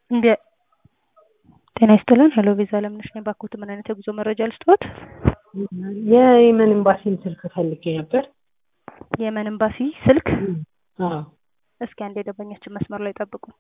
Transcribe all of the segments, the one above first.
እንደ ጤና ይስጥልን ሄሎ ቪዛ ለምነሽ ነኝ። ባክዎት ምን አይነት የጉዞ መረጃ ልስጥዎት? የየመን ኤምባሲን ስልክ ፈልጌ ነበር። የየመን ኤምባሲ ስልክ? አዎ እስኪ አንድ የደንበኛችን መስመር ላይ ጠብቁን።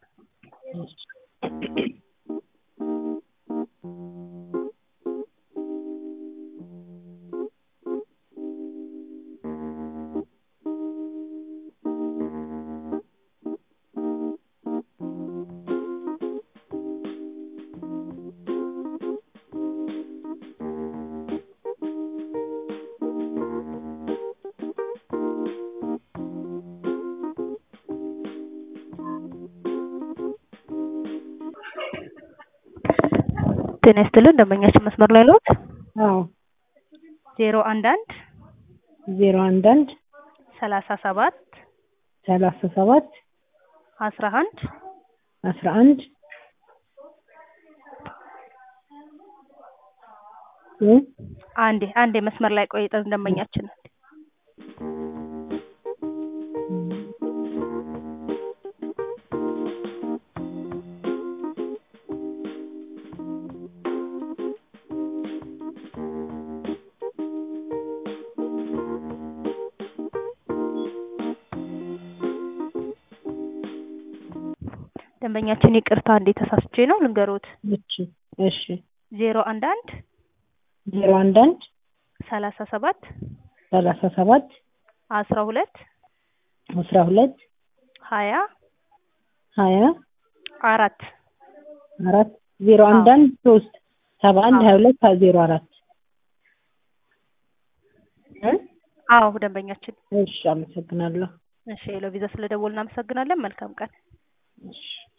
ጤና ይስጥልን ደንበኛችን መስመር ላይ ነዎት? አዎ ዜሮ አንድ አንድ ዜሮ አንድ አንድ ሰላሳ ሰባት ሰላሳ ሰባት አስራ አንድ አስራ አንድ እ አንዴ አንዴ መስመር ላይ ቆይተን ደንበኛችን ደንበኛችን ይቅርታ እንዴ ተሳስቼ ነው ልንገሮት። እሺ እሺ ዜሮ አንድ አንድ ዜሮ አንድ አንድ ሰላሳ ሰባት ሰላሳ ሰባት አስራ ሁለት አስራ ሁለት ሀያ ሀያ አራት አራት ዜሮ አንድ አንድ ሶስት ሰባ አንድ ሀያ ሁለት ዜሮ አራት እ አዎ ደንበኛችን እሺ አመሰግናለሁ። እሺ ሄሎ ቪዛ ስለደወልን እናመሰግናለን። መልካም ቀን። እሺ